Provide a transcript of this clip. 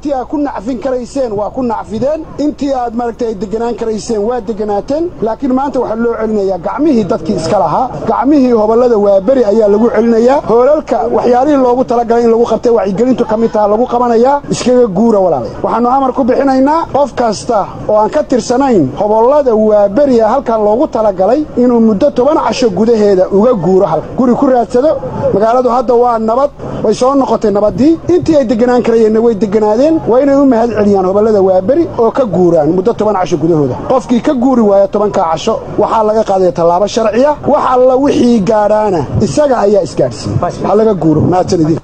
intii aad ku nacfin karayseen waa ku nacfideen intii aad maaragtay ay deganaan karayseen waa deganaateen laakiin maanta waxaa loo celinayaa gacmihii dadkii iska lahaa gacmihii hobollada waaberi ayaa lagu celinayaa hoolalka waxyaalihii loogu talagalay in lagu qabtay wacyigelintu ka mid taha lagu qabanayaa iskaga guura walaalaya waxaannu amar ku bixinaynaa qof kasta oo aan ka tirsanayn hobollada waaberiya halkan loogu talagalay inuu muddo toban casho gudaheeda uga guuro halka guri ku raadsado magaaladu hadda waa nabad way soo noqotay nabaddii intii ay deganaan karayeenna way deganaadeen waa inay u mahad celiyaan hobollada waaberi oo ka guuraan muddo toban casho gudahooda qofkii ka guuri waaya tobankaa casho waxaa laga qaadaya tallaabo sharciya wax alla wixii gaadhaana isaga ayaa isgaadhsiiyey ha laga guuro mahadsan idin